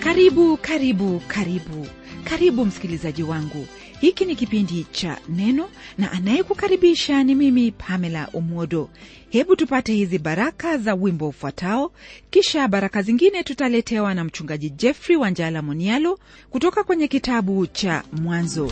karibu karibu karibu karibu msikilizaji wangu hiki ni kipindi cha neno na anayekukaribisha ni mimi pamela umwodo hebu tupate hizi baraka za wimbo ufuatao kisha baraka zingine tutaletewa na mchungaji jeffrey wanjala monialo kutoka kwenye kitabu cha mwanzo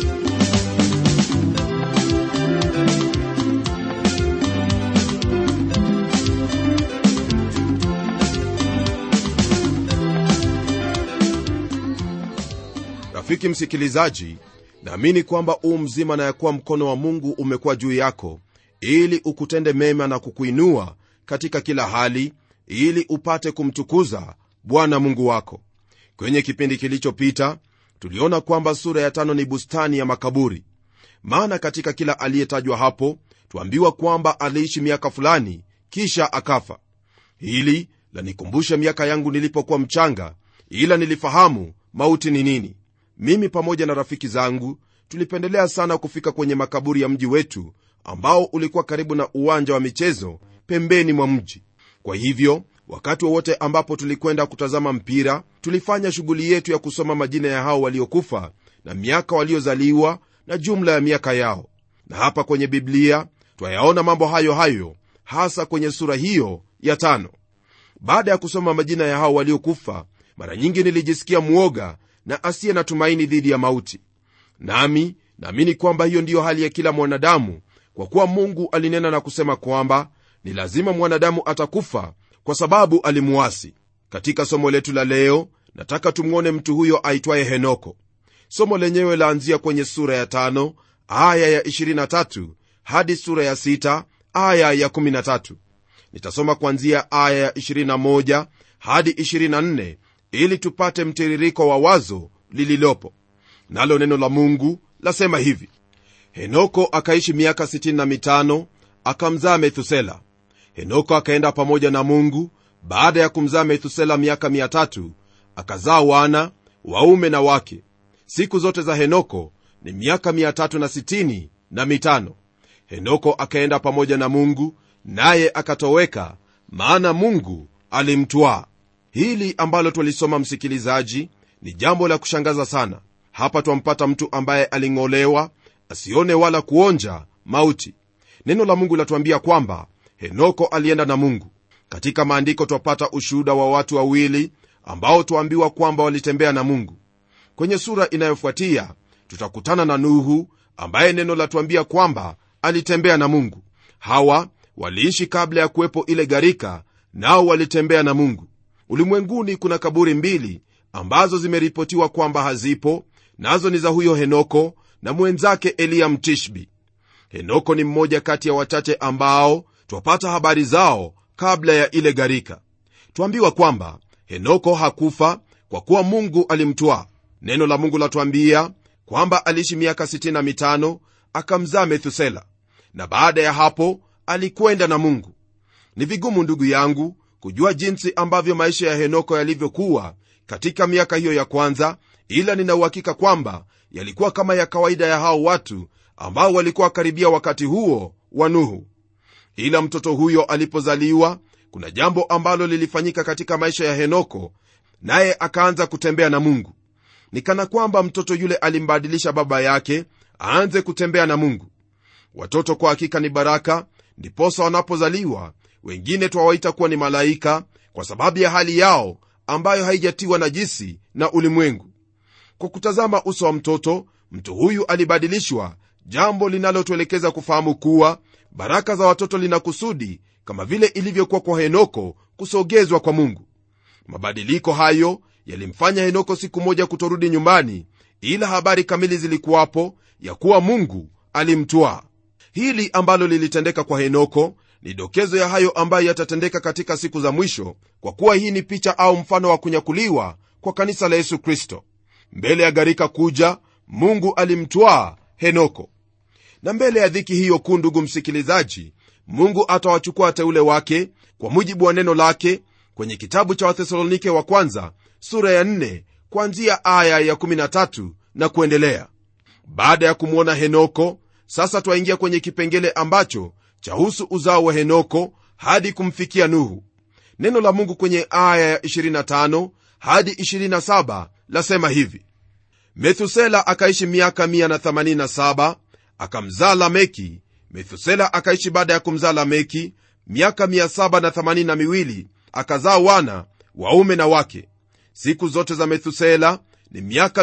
rafiki msikilizaji naamini kwamba uu mzima na ya kuwa mkono wa mungu umekuwa juu yako ili ukutende mema na kukuinua katika kila hali ili upate kumtukuza bwana mungu wako kwenye kipindi kilichopita tuliona kwamba sura ya tano ni bustani ya makaburi maana katika kila aliyetajwa hapo tuambiwa kwamba aliishi miaka fulani kisha akafa hili lanikumbusha miaka yangu nilipokuwa mchanga ila nilifahamu mauti ni nini mimi pamoja na rafiki zangu tulipendelea sana kufika kwenye makaburi ya mji wetu ambao ulikuwa karibu na uwanja wa michezo pembeni mwa mji kwa hivyo wakati wowote wa ambapo tulikwenda kutazama mpira tulifanya shughuli yetu ya kusoma majina ya hao waliokufa na miaka waliozaliwa na jumla ya miaka yao na hapa kwenye biblia twayaona mambo hayo hayo hasa kwenye sura hiyo ya tano baada ya kusoma majina ya hao waliokufa mara nyingi nilijisikia mwoga na asiye na tumaini dhidi ya mauti nami naamini kwamba hiyo ndiyo hali ya kila mwanadamu kwa kuwa mungu alinena na kusema kwamba ni lazima mwanadamu atakufa kwa sababu alimuasi katika somo letu la leo nataka tumwone mtu huyo aitwaye henoko somo lenyewe laanzia kwenye sura ya tano aya ya 23 hadi sura ya 6 aya ya 13 nitasoma kuanzia aya ya 21 hadi 24 ili tupate mtiririko wa wazo lililopo nalo neno la mungu lasema hivi henoko akaishi miaka 65 akamzaa methusela henoko akaenda pamoja na mungu baada ya kumzaa methusela miaka 300 akazaa wana waume na wake siku zote za henoko ni miaka 365 na mitano henoko akaenda pamoja na mungu naye akatoweka maana mungu alimtwaa hili ambalo twalisoma msikilizaji ni jambo la kushangaza sana hapa twampata mtu ambaye aling'olewa asione wala kuonja mauti neno la mungu latuambia kwamba henoko alienda na mungu katika maandiko twapata ushuhuda wa watu wawili ambao twaambiwa kwamba walitembea na mungu kwenye sura inayofuatia tutakutana na nuhu ambaye neno latuambia kwamba alitembea na mungu hawa waliishi kabla ya kuwepo ile gharika nao walitembea na mungu ulimwenguni kuna kaburi mbili ambazo zimeripotiwa kwamba hazipo nazo ni za huyo henoko na mwenzake eliya mtishbi henoko ni mmoja kati ya wachache ambao twapata habari zao kabla ya ile gharika twambiwa kwamba henoko hakufa kwa kuwa mungu alimtwaa neno la mungu latwambia kwamba aliishi miaka 65 akamzaa methusela na baada ya hapo alikwenda na mungu ni vigumu ndugu yangu kujua jinsi ambavyo maisha ya henoko yalivyokuwa katika miaka hiyo ya kwanza ila ninauhakika kwamba yalikuwa kama ya kawaida ya hao watu ambao walikuwa karibia wakati huo wa nuhu ila mtoto huyo alipozaliwa kuna jambo ambalo lilifanyika katika maisha ya henoko naye akaanza kutembea na mungu ni kana kwamba mtoto yule alimbadilisha baba yake aanze kutembea na mungu watoto kwa hakika ni baraka ndiposa wanapozaliwa wengine twawaita kuwa ni malaika kwa sababu ya hali yao ambayo haijatiwa najisi na ulimwengu kwa kutazama uso wa mtoto mtu huyu alibadilishwa jambo linalotuelekeza kufahamu kuwa baraka za watoto lina kusudi kama vile ilivyokuwa kwa henoko kusogezwa kwa mungu mabadiliko hayo yalimfanya henoko siku moja kutorudi nyumbani ila habari kamili zilikuwapo ya kuwa mungu alimtwaa hili ambalo lilitendeka kwa henoko ni dokezo ya hayo ambayo yatatendeka katika siku za mwisho kwa kuwa hii ni picha au mfano wa kunyakuliwa kwa kanisa la yesu kristo mbele ya gharika kuja mungu alimtwaa henoko na mbele ya dhiki hiyo kuu ndugu msikilizaji mungu atawachukua wateule wake kwa mujibu wa neno lake kwenye kitabu cha wathesalonike wa kwanza sura ya 4 kuanzia aya ya 13 na kuendelea baada ya kumwona henoko sasa twaingia kwenye kipengele ambacho chahusu uzao wa henoko hadi kumfikia nuhu neno la mungu kwenye aya ya 25 hadi 27 lasema hivi methusela akaishi miaka 187 akamzaa lameki methusela akaishi baada ya kumzaa lameki miaka 782 akazaa wana waume na wake siku zote za methusela ni miaka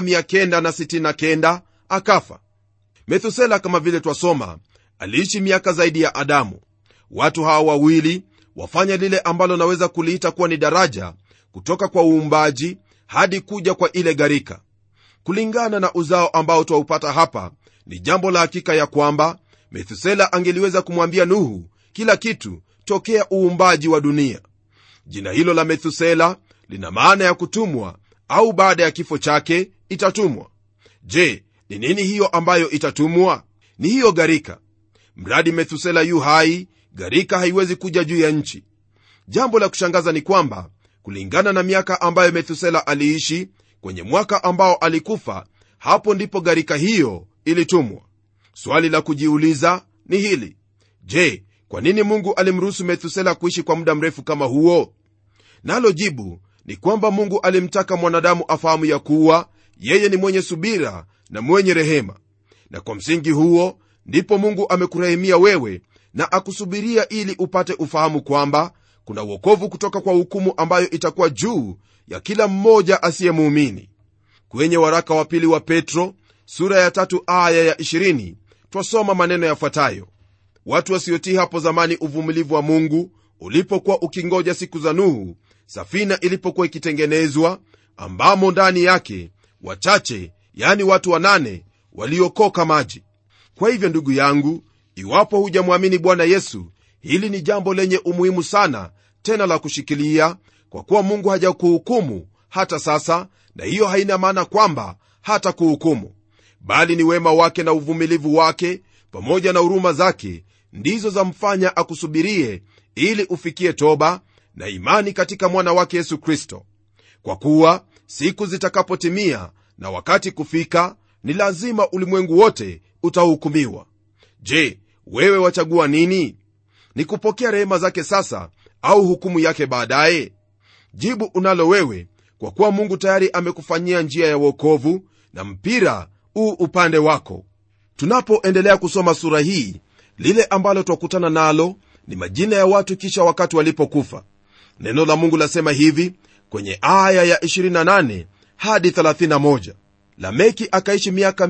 969 akafa methusela kama vile twasoma aliishi miaka zaidi ya adamu watu hawa wawili wafanya lile ambalo naweza kuliita kuwa ni daraja kutoka kwa uumbaji hadi kuja kwa ile gharika kulingana na uzao ambao twaupata hapa ni jambo la hakika ya kwamba methusela angeliweza kumwambia nuhu kila kitu tokea uumbaji wa dunia jina hilo la methusela lina maana ya kutumwa au baada ya kifo chake itatumwa je ni nini hiyo ambayo itatumwa ni hiyo gharika mradi methusela yu hai gharika haiwezi kuja juu ya nchi jambo la kushangaza ni kwamba kulingana na miaka ambayo methusela aliishi kwenye mwaka ambao alikufa hapo ndipo gharika hiyo ilitumwa swali la kujiuliza ni hili je kwa nini mungu alimruhusu methusela kuishi kwa muda mrefu kama huo nalo jibu ni kwamba mungu alimtaka mwanadamu afahamu ya kuwa yeye ni mwenye subira na mwenye rehema na kwa msingi huo ndipo mungu amekurehemia wewe na akusubiria ili upate ufahamu kwamba kuna uokovu kutoka kwa hukumu ambayo itakuwa juu ya kila mmoja asiyemuumini kwenye waraka wa pili wa petro sura ya tatu aya ya 20 twasoma maneno yafuatayo watu wasiotii hapo zamani uvumilivu wa mungu ulipokuwa ukingoja siku za nuhu safina ilipokuwa ikitengenezwa ambamo ndani yake wachache yani watu wanane waliokoka maji kwa hivyo ndugu yangu iwapo hujamwamini bwana yesu hili ni jambo lenye umuhimu sana tena la kushikilia kwa kuwa mungu hajakuhukumu hata sasa na hiyo haina maana kwamba hata kuhukumu bali ni wema wake na uvumilivu wake pamoja na huruma zake ndizo zamfanya akusubirie ili ufikie toba na imani katika mwana wake yesu kristo kwa kuwa siku zitakapotimia na wakati kufika ni lazima ulimwengu wote utahukumiwa je wewe wachagua nini ni kupokea rehema zake sasa au hukumu yake baadaye jibu unalo wewe kwa kuwa mungu tayari amekufanyia njia ya uokovu na mpira uu upande wako tunapoendelea kusoma sura hii lile ambalo twakutana nalo ni majina ya watu kisha wakati walipokufa neno la mungu lasema hivi kwenye aya ya 28 hadi 31 lameki akaishi miaka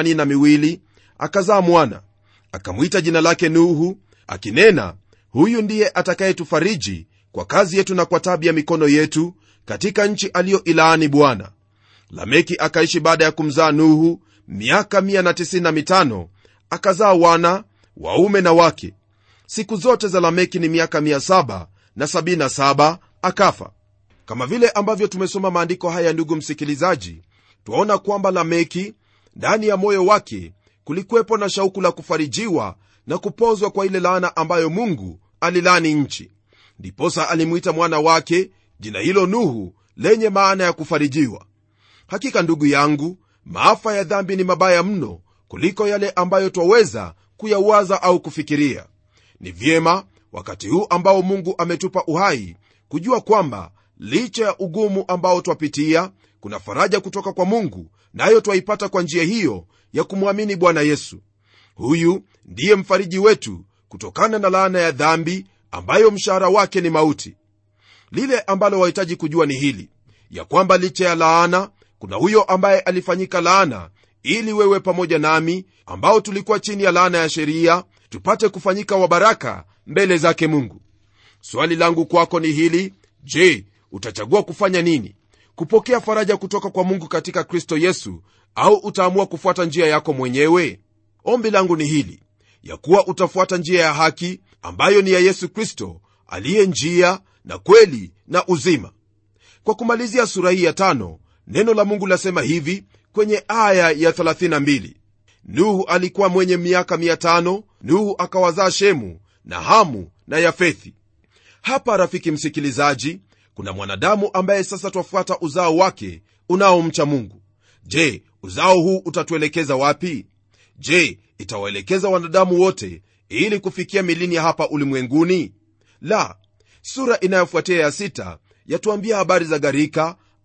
182 akazaa mwana akamwita jina lake nuhu akinena huyu ndiye atakayetufariji kwa kazi yetu na kwa tabi ya mikono yetu katika nchi aliyoilaani bwana lameki akaishi baada ya kumzaa nuhu miaka 195 akazaa wana waume na wake siku zote za lameki ni miaka 777 akafa kama vile ambavyo tumesoma maandiko haya ndugu msikilizaji twaona kwamba lameki ndani ya moyo wake kulikuwepo na shauku la kufarijiwa na kupozwa kwa ile laana ambayo mungu alilani nchi ndiposa alimwita mwana wake jina hilo nuhu lenye maana ya kufarijiwa hakika ndugu yangu maafa ya dhambi ni mabaya mno kuliko yale ambayo twaweza kuyawaza au kufikiria ni vyema wakati huu ambao mungu ametupa uhai kujua kwamba licha ya ugumu ambao twapitia kuna faraja kutoka kwa mungu nayo na twaipata kwa njia hiyo ya kumwamini bwana yesu huyu ndiye mfariji wetu kutokana na laana ya dhambi ambayo mshahara wake ni mauti lile ambalo wahitaji kujua ni hili ya kwamba licha ya laana kuna huyo ambaye alifanyika laana ili wewe pamoja nami ambao tulikuwa chini ya laana ya sheria tupate kufanyika wabaraka mbele zake mungu swali langu kwako ni hili je utachagua kufanya nini kupokea faraja kutoka kwa mungu katika kristo yesu au utaamua kufuata njia yako mwenyewe ombi langu ni hili ya kuwa utafuata njia ya haki ambayo ni ya yesu kristo aliye njia na kweli na uzima kwa kumalizia sura hii ya tano neno la mungu lasema hivi kwenye aya ya 32 nuhu alikuwa mwenye miaka 500 nuhu akawazaa shemu na hamu na yafethi hapa rafiki msikilizaji kuna mwanadamu ambaye sasa twafuata uzao wake unaomcha mungu je uzao huu utatuelekeza wapi je itawaelekeza wanadamu wote ili kufikia milini ya hapa ulimwenguni la sura inayofuatia ya sita yatuambia habari za gharika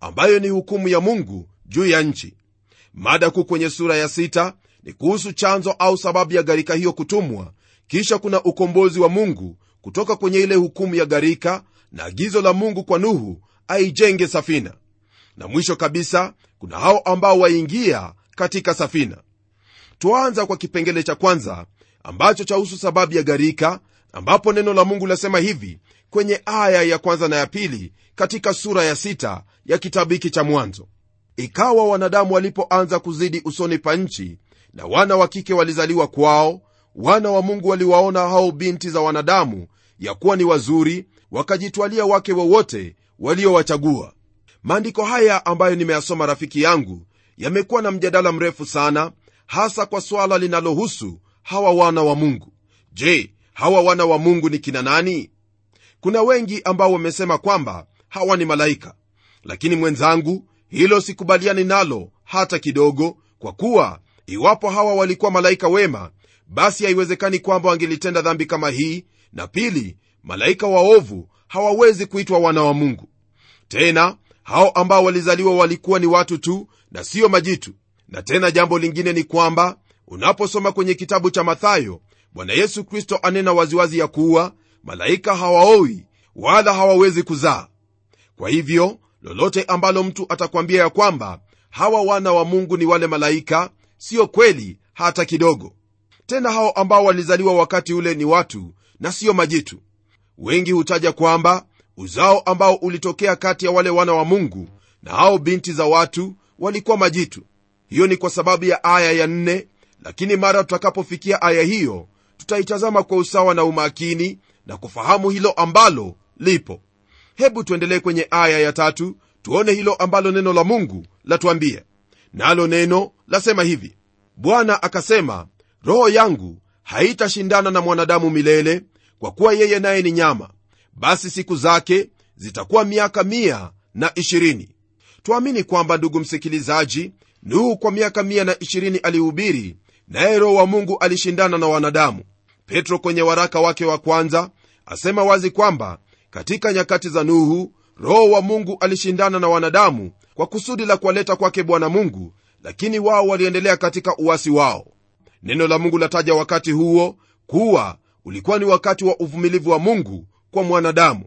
ambayo ni hukumu ya mungu juu ya nchi mada kuu kwenye sura ya sita ni kuhusu chanzo au sababu ya gharika hiyo kutumwa kisha kuna ukombozi wa mungu kutoka kwenye ile hukumu ya gharika na agizo la mungu kwa nuhu aijenge safina na mwisho kabisa kuna hao ambao waingia katika safina twaanza kwa kipengele cha kwanza ambacho chahusu sababu ya gharika ambapo neno la mungu lasema hivi kwenye aya ya kwanza na ya pili katika sura ya sita ya kitabu hiki cha mwanzo ikawa wanadamu walipoanza kuzidi usoni pa nchi na wana wa kike walizaliwa kwao wana wa mungu waliwaona hao binti za wanadamu ya kuwa ni wazuri wakajitwalia wake wowote waliowachagua maandiko haya ambayo nimeyasoma rafiki yangu yamekuwa na mjadala mrefu sana hasa kwa swala linalohusu hawa wana wa mungu je hawa wana wa mungu ni kina nani kuna wengi ambao wamesema kwamba hawa ni malaika lakini mwenzangu hilo sikubaliani nalo hata kidogo kwa kuwa iwapo hawa walikuwa malaika wema basi haiwezekani kwamba wangelitenda dhambi kama hii na pili malaika waovu hawawezi kuitwa wana wa mungu tena hao ambao walizaliwa walikuwa ni watu tu na siyo majitu na tena jambo lingine ni kwamba unaposoma kwenye kitabu cha mathayo bwana yesu kristo anena waziwazi ya kuwa malaika hawaoi wala hawawezi kuzaa kwa hivyo lolote ambalo mtu atakwambia ya kwamba hawa wana wa mungu ni wale malaika siyo kweli hata kidogo tena hao ambao walizaliwa wakati ule ni watu na siyo majitu wengi hutaja kwamba uzao ambao ulitokea kati ya wale wana wa mungu na hao binti za watu walikuwa majitu hiyo ni kwa sababu ya aya ya nne lakini mara tutakapofikia aya hiyo tutaitazama kwa usawa na umakini na kufahamu hilo ambalo lipo hebu tuendelee kwenye aya ya tatu tuone hilo ambalo neno la mungu latuambia nalo neno lasema hivi bwana akasema roho yangu haitashindana na mwanadamu milele kwa kuwa yeye naye ni nyama basi siku zake zitakuwa miaka mia na ishirini twamini kwamba ndugu msikilizaji nuhu kwa miaka mia na ishirini alihubiri naye roho wa mungu alishindana na wanadamu petro kwenye waraka wake wa kwanza asema wazi kwamba katika nyakati za nuhu roho wa mungu alishindana na wanadamu kwa kusudi la kuwaleta kwake bwana mungu lakini wao waliendelea katika uwasi wao neno la mungu lataja wakati huo kuwa ulikuwa ni wakati wa uvumilivu wa mungu kwa mwanadamu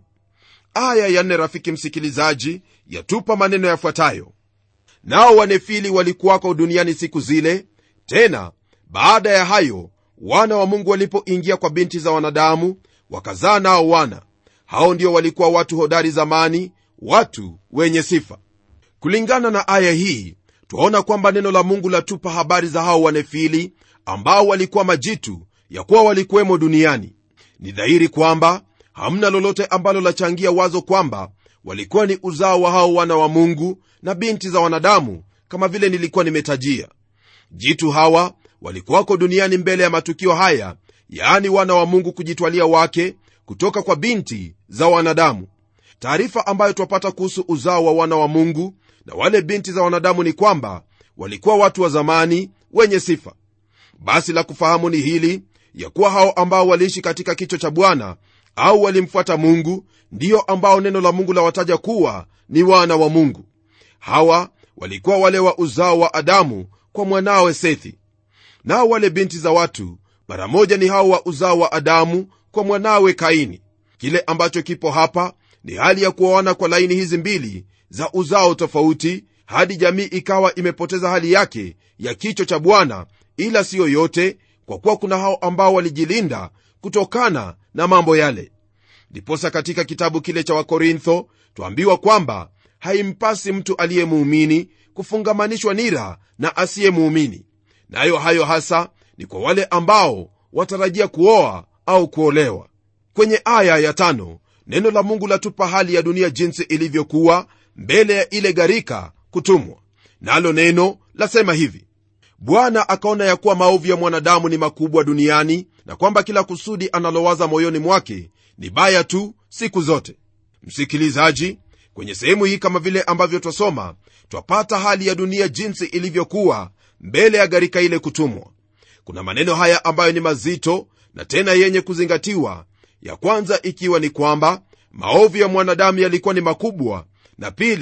aya ya nne rafiki msikilizaji yatupa maneno yafuatayo nao wanefili walikuwako duniani siku zile tena baada ya hayo wana wa mungu walipoingia kwa binti za wanadamu wakazaa nao wana hao ndio walikuwa watu hodari zamani watu wenye sifa kulingana na aya hii twaona kwamba neno la mungu latupa habari za hao wanefili ambao walikuwa majitu ya kuwa walikuwemo duniani ni dhahiri kwamba hamna lolote ambalo lachangia wazo kwamba walikuwa ni uzao wa hao wana wa mungu na binti za wanadamu kama vile nilikuwa nimetajia jitu hawa walikuwako duniani mbele ya matukio haya yaani wana wa mungu kujitwalia wake kutoka kwa binti za wanadamu taarifa ambayo twapata kuhusu uzao wa wana wa mungu na wale binti za wanadamu ni kwamba walikuwa watu wa zamani wenye sifa basi la kufahamu ni hili ya kuwa hao ambao waliishi katika kicho cha bwana au walimfuata mungu ndiyo ambao neno la mungu lawataja kuwa ni wana wa mungu hawa walikuwa wale wa uzao wa adamu kwa mwanawe sethi nao wale binti za watu mara moja ni hao wa uzao wa adamu kwa mwanawe kaini kile ambacho kipo hapa ni hali ya kuoana kwa laini hizi mbili za uzao tofauti hadi jamii ikawa imepoteza hali yake ya kicho cha bwana ila siyo yote kwa kuwa kuna hao ambao walijilinda kutokana na mambo yale ndiposa katika kitabu kile cha wakorintho twambiwa kwamba haimpasi mtu aliyemuumini kufungamanishwa nira na asiyemuumini nayo hayo hasa ni kwa wale ambao watarajia kuoa au kuolewa kwenye aya ya tano neno la mungu latupa hali ya dunia jinsi ilivyokuwa mbele ya ile gharika kutumwa nalo neno lasema hivi bwana akaona ya kuwa maovu ya mwanadamu ni makubwa duniani na kwamba kila kusudi analowaza moyoni mwake ni baya tu siku zote msikilizaji kwenye sehemu hii kama vile ambavyo twasoma twapata hali ya dunia jinsi ilivyokuwa mbele ya gharika ile kutumwa kuna maneno haya ambayo ni mazito na tena yenye kuzingatiwa ya kwanza ikiwa ni kwamba maovu ya mwanadamu yalikuwa ni makubwa na pili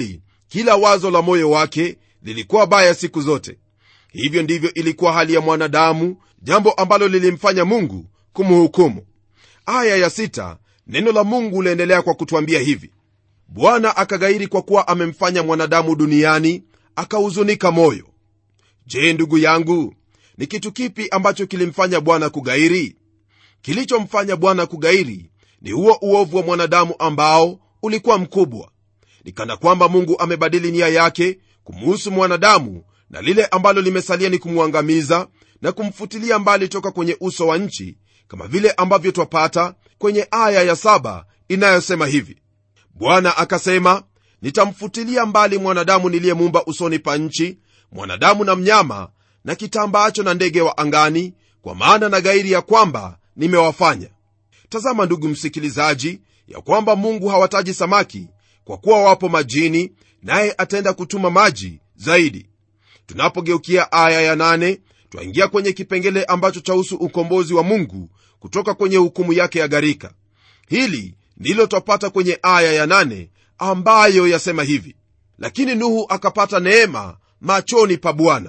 kila wazo la moyo wake lilikuwa baya siku zote hivyo ndivyo ilikuwa hali ya mwanadamu jambo ambalo lilimfanya mungu kumhukumu aya ya sita, neno la mungu laendelea kwa kutwambia hivi bwana akagairi kwa kuwa amemfanya mwanadamu duniani akahuzunika moyo je ndugu yangu ni kitu kipi ambacho kilimfanya bwana kugairi kilichomfanya bwana kugairi ni huo uovu wa mwanadamu ambao ulikuwa mkubwa ni kana kwamba mungu amebadili nia yake kumuhusu mwanadamu na lile ambalo limesalia ni kumwangamiza na kumfutilia mbali toka kwenye uso wa nchi kama vile ambavyo twapata kwenye aya ya saba inayosema hivi bwana akasema nitamfutilia mbali mwanadamu niliyemuumba usoni pa nchi mwanadamu na mnyama na kitambaacho na ndege wa angani kwa maana na gairi ya kwamba nimewafanya tazama ndugu msikilizaji ya kwamba mungu hawataji samaki kwa kuwa wapo majini naye ataenda kutuma maji zaidi tunapogeukia aya ya nane twaingia kwenye kipengele ambacho chahusu ukombozi wa mungu kutoka kwenye hukumu yake ya gharika hili ndilo twapata kwenye aya ya nane ambayo yasema hivi lakini nuhu akapata neema machoni pa bwana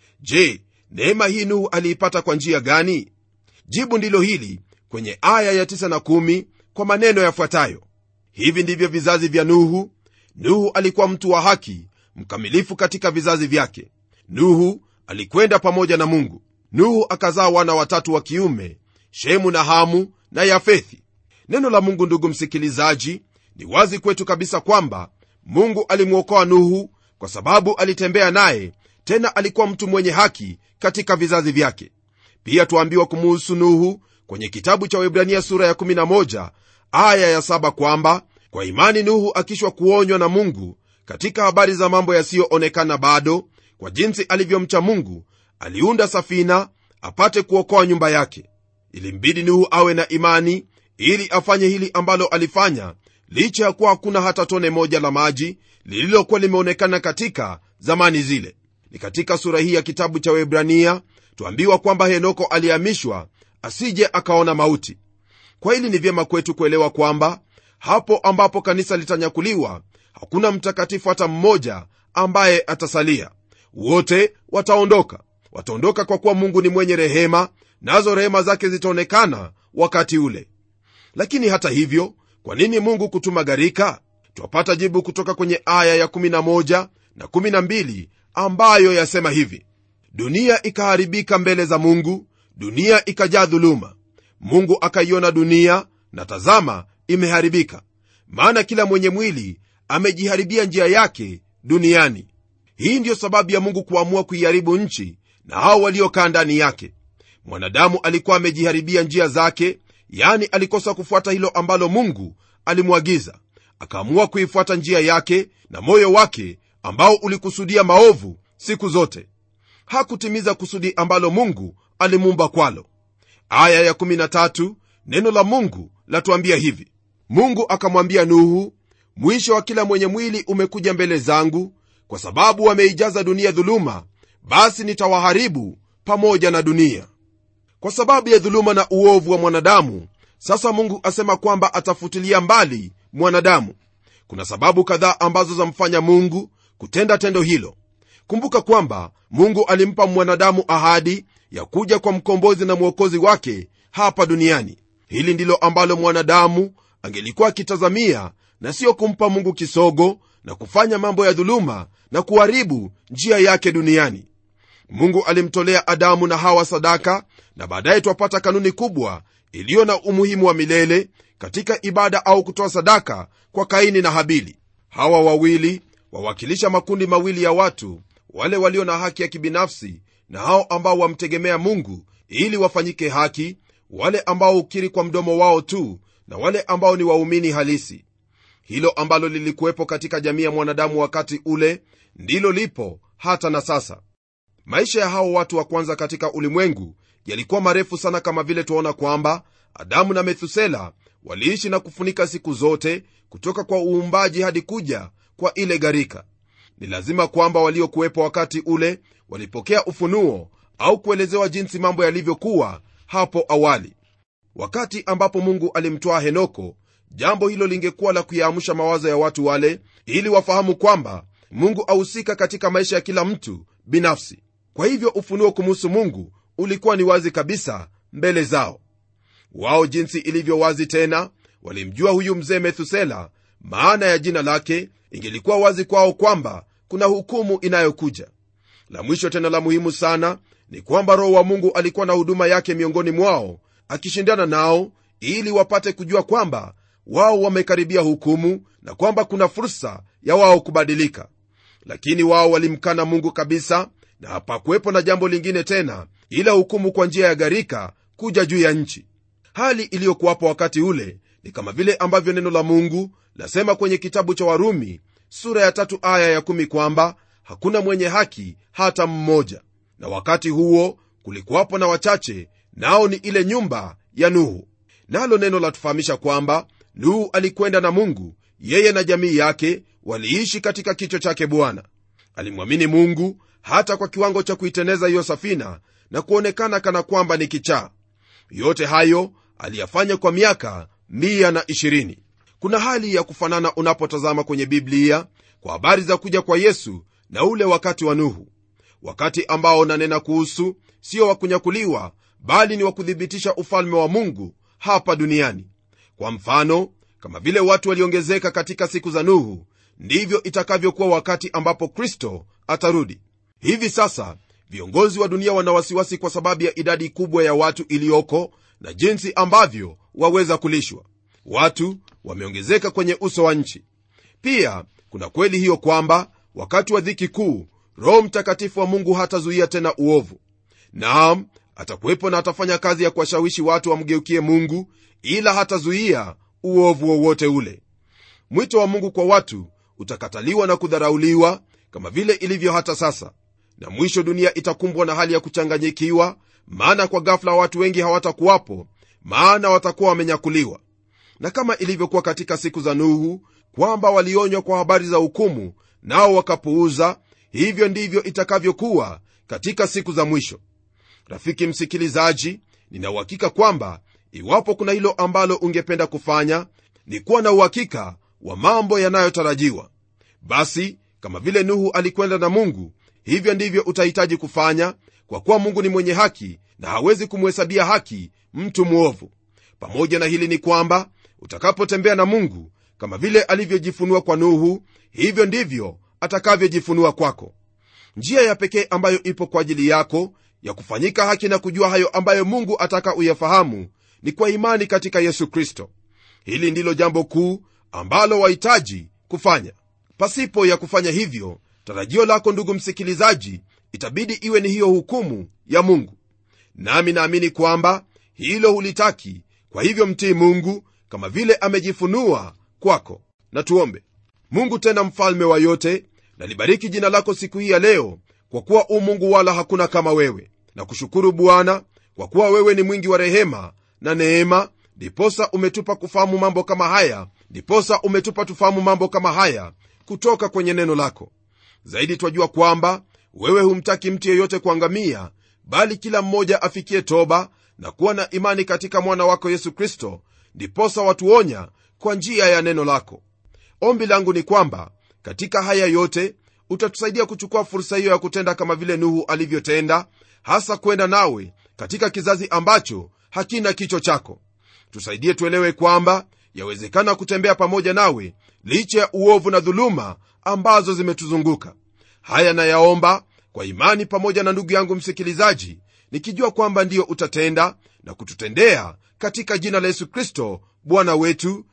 je neema hii nuhu aliipata kwa njia gani jibu ndilo hili kwenye aya ya 9 na 1 kwa maneno yafuatayo hivi ndivyo vizazi vya nuhu nuhu alikuwa mtu wa haki mkamilifu katika vizazi vyake nuhu alikwenda pamoja na mungu nuhu akazaa wana watatu wa kiume shemu na hamu na yafethi neno la mungu ndugu msikilizaji ni wazi kwetu kabisa kwamba mungu alimwokoa nuhu kwa sababu alitembea naye tena alikuwa mtu mwenye haki katika vizazi vyake pia tuambiwa kumuhusu nuhu kwenye kitabu cha webrania sura ya 11 aya ya 7 kwamba kwa imani nuhu akishwa kuonywa na mungu katika habari za mambo yasiyoonekana bado kwa jinsi alivyomcha mungu aliunda safina apate kuokoa nyumba yake ilimbidi nuhu awe na imani ili afanye hili ambalo alifanya licha ya kuwa hakuna hata tone moja la maji lililokuwa limeonekana katika zamani zile ni katika sura hii ya kitabu cha webrania tuambiwa kwamba henoko alihamishwa asije akaona mauti kwa hili ni vyema kwetu kuelewa kwamba hapo ambapo kanisa litanyakuliwa hakuna mtakatifu hata mmoja ambaye atasalia wote wataondoka wataondoka kwa kuwa mungu ni mwenye rehema nazo rehema zake zitaonekana wakati ule lakini hata hivyo kwa nini mungu kutuma gharika twapata jibu kutoka kwenye aya ya11 na 12 ambayo yasema hivi dunia ikaharibika mbele za mungu dunia ikajaa dhuluma mungu akaiona dunia na tazama imeharibika maana kila mwenye mwili amejiharibia njia yake duniani hii ndiyo sababu ya mungu kuamua kuiharibu nchi na hao waliokaa ndani yake mwanadamu alikuwa amejiharibia njia zake yani alikosa kufuata hilo ambalo mungu alimwagiza akaamua kuifuata njia yake na moyo wake ambao ulikusudia maovu siku zote hakutimiza kusudi ambalo mungu alimuumba kwalo aya ya13 neno la mungu latuambia hivi mungu akamwambia nuhu mwisho wa kila mwenye mwili umekuja mbele zangu kwa sababu wameijaza dunia dhuluma basi nitawaharibu pamoja na dunia kwa sababu ya dhuluma na uovu wa mwanadamu sasa mungu asema kwamba atafutilia mbali mwanadamu kuna sababu kadhaa ambazo zamfanya mungu kutenda tendo hilo kumbuka kwamba mungu alimpa mwanadamu ahadi ya kuja kwa mkombozi na mwokozi wake hapa duniani hili ndilo ambalo mwanadamu angelikuwa akitazamia na siyo kumpa mungu kisogo na kufanya mambo ya dhuluma na kuharibu njia yake duniani mungu alimtolea adamu na hawa sadaka na baadaye twapata kanuni kubwa iliyo na umuhimu wa milele katika ibada au kutoa sadaka kwa kaini na habili hawa wawili wawakilisha makundi mawili ya watu wale walio na haki ya kibinafsi na hao ambao wamtegemea mungu ili wafanyike haki wale ambao hukiri kwa mdomo wao tu na wale ambao ni waumini halisi hilo ambalo lilikuwepo katika jamii ya mwanadamu wakati ule ndilo lipo hata na sasa maisha ya hao watu wa kwanza katika ulimwengu yalikuwa marefu sana kama vile tuaona kwamba adamu na methusela waliishi na kufunika siku zote kutoka kwa uumbaji hadi kuja kwa ile gharika ni lazima kwamba waliokuwepo wakati ule walipokea ufunuo au kuelezewa jinsi mambo yalivyokuwa hapo awali wakati ambapo mungu alimtwaa henoko jambo hilo lingekuwa la kuyaamsha mawazo ya watu wale ili wafahamu kwamba mungu ahusika katika maisha ya kila mtu binafsi kwa hivyo ufunuo kumuhusu mungu ulikuwa ni wazi kabisa mbele zao wao jinsi ilivyo wazi tena walimjua huyu mzee methusela maana ya jina lake ingelikuwa wazi kwao kwamba kuna hukumu inayokuja la mwisho tena la muhimu sana ni kwamba roho wa mungu alikuwa na huduma yake miongoni mwao akishindana nao ili wapate kujua kwamba wao wamekaribia hukumu na kwamba kuna fursa ya wao kubadilika lakini wao walimkana mungu kabisa na hapakuwepo na jambo lingine tena ila hukumu kwa njia ya gharika kuja juu ya nchi hali iliyokuwapo wakati ule ni kama vile ambavyo neno la mungu lasema kwenye kitabu cha warumi sura ya tatu aya ya kumi kwamba hakuna mwenye haki hata mmoja na wakati huo kulikuwapo na wachache nao ni ile nyumba ya nuhu nalo neno latufahamisha kwamba nuhu alikwenda na mungu yeye na jamii yake waliishi katika kicho chake bwana alimwamini mungu hata kwa kiwango cha kuiteneza hiyo safina na kuonekana kana kwamba ni kichaa yote hayo aliyafanya kwa miaka 120 kuna hali ya kufanana unapotazama kwenye biblia kwa habari za kuja kwa yesu na ule wakati wa nuhu wakati ambao nanena kuhusu sio wa kunyakuliwa bali ni wa kuthibitisha ufalme wa mungu hapa duniani kwa mfano kama vile watu waliongezeka katika siku za nuhu ndivyo itakavyokuwa wakati ambapo kristo atarudi hivi sasa viongozi wa dunia wana wasiwasi kwa sababu ya idadi kubwa ya watu iliyoko na jinsi ambavyo waweza kulishwa watu wameongezeka kwenye uso wa nchi pia kuna kweli hiyo kwamba wakati wa dhiki kuu roho mtakatifu wa mungu hatazuia tena uovu naam atakuwepo na atafanya kazi ya kuwashawishi watu wamgeukie mungu ila hatazuia uovu wowote ule mwito wa mungu kwa watu utakataliwa na kudharauliwa kama vile ilivyo hata sasa na mwisho dunia itakumbwa na hali ya kuchanganyikiwa maana kwa ghafla watu wengi hawatakuwapo maana watakuwa wamenyakuliwa na kama ilivyokuwa katika siku za nuhu kwamba walionywa kwa habari za hukumu nao wakapuuza hivyo ndivyo itakavyokuwa katika siku za mwisho rafiki msikilizaji ninauhakika kwamba iwapo kuna hilo ambalo ungependa kufanya ni kuwa na uhakika wa mambo yanayotarajiwa basi kama vile nuhu alikwenda na mungu hivyo ndivyo utahitaji kufanya kwa kuwa mungu ni mwenye haki na hawezi kumhesabia haki mtu mwovu pamoja na hili ni kwamba utakapotembea na mungu kama vile alivyojifunua kwa nuhu hivyo ndivyo atakavyojifunua kwako njia ya pekee ambayo ipo kwa ajili yako ya kufanyika haki na kujua hayo ambayo mungu ataka uyafahamu ni kwa imani katika yesu kristo hili ndilo jambo kuu ambalo wahitaji kufanya pasipo ya kufanya hivyo tarajio lako ndugu msikilizaji itabidi iwe ni hiyo hukumu ya mungu nami naamini kwamba hilo hulitaki kwa hivyo mtii mungu kama vile amejifunua kwako na tuombe mungu tena mfalme wa yote nalibariki jina lako siku hii ya leo kwa kuwa u mungu wala hakuna kama wewe na kushukuru bwana kwa kuwa wewe ni mwingi wa rehema na neema ndiposa umetupa kufahamu mambo kama haya ndiposa umetupa tufahamu mambo kama haya kutoka kwenye neno lako zaidi twajua kwamba wewe humtaki mtu yeyote kuangamia bali kila mmoja afikie toba na kuwa na imani katika mwana wako yesu kristo ndiposa watuonya kwa njia ya neno lako ombi langu ni kwamba katika haya yote utatusaidia kuchukua fursa hiyo ya kutenda kama vile nuhu alivyotenda hasa kwenda nawe katika kizazi ambacho hakina kicho chako tusaidie tuelewe kwamba yawezekana kutembea pamoja nawe licha ya uovu na dhuluma ambazo zimetuzunguka haya nayaomba kwa imani pamoja na ndugu yangu msikilizaji nikijua kwamba ndiyo utatenda na kututendea katika jina la yesu kristo bwana wetu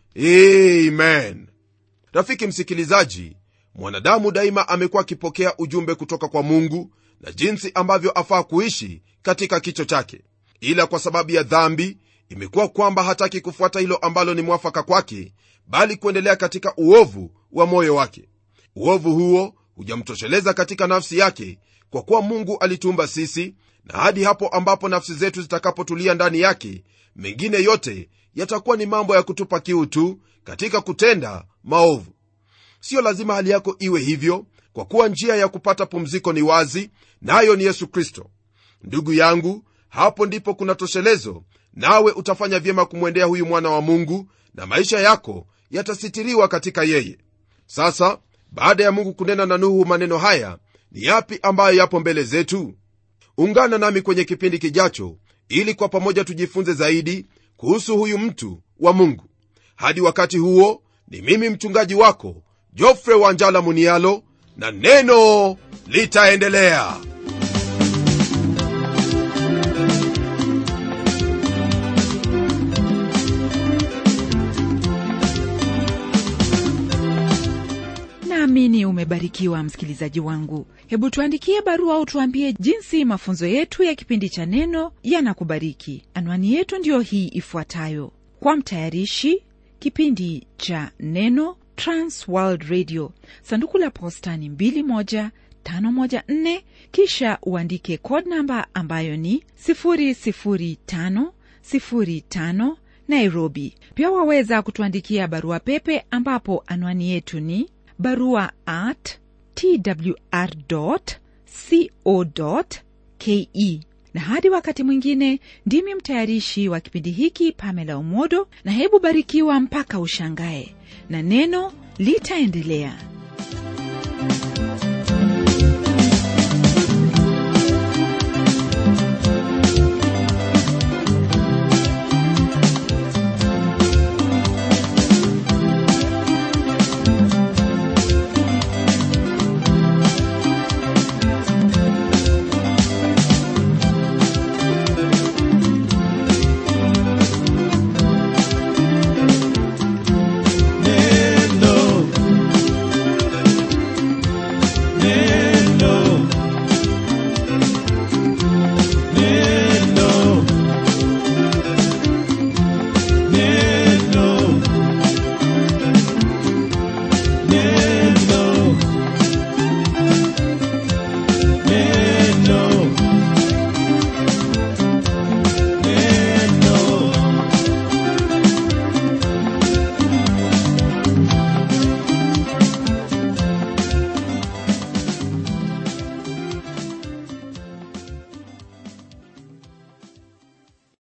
amen rafiki msikilizaji mwanadamu daima amekuwa akipokea ujumbe kutoka kwa mungu na jinsi ambavyo afaa kuishi katika kicho chake ila kwa sababu ya dhambi imekuwa kwamba hataki kufuata hilo ambalo ni mwafaka kwake bali kuendelea katika uovu wa moyo wake uovu huo hujamtosheleza katika nafsi yake kwa kuwa mungu alituumba sisi na hadi hapo ambapo nafsi zetu zitakapotulia ndani yake mengine yote yatakuwa ni mambo ya kutupa kiu tu katika kutenda maovu siyo lazima hali yako iwe hivyo kwa kuwa njia ya kupata pumziko ni wazi nayo na ni yesu kristo ndugu yangu hapo ndipo kuna toshelezo nawe utafanya vyema kumwendea huyu mwana wa mungu na maisha yako yatasitiriwa katika yeye sasa baada ya mungu kunena na nuhu maneno haya ni yapi ambayo yapo mbele zetu ungana nami kwenye kipindi kijacho ili kwa pamoja tujifunze zaidi kuhusu huyu mtu wa mungu hadi wakati huo ni mimi mchungaji wako jofre wanjala munialo na neno litaendelea naamini umebarikiwa msikilizaji wangu hebu tuandikie barua au tuambie jinsi mafunzo yetu ya kipindi cha neno yanakubariki anwani yetu ndiyo hii ifuatayo kwa mtayarishi kipindi cha neno transworld radio sanduku la posta ni 21514 kisha uandike code namba ambayo ni 00505 nairobi pia waweza kutuandikia barua pepe ambapo anwani yetu ni barua at twr co ke na hadi wakati mwingine ndimi mtayarishi wa kipindi hiki pamela umodo na hebu barikiwa mpaka ushangae na neno litaendelea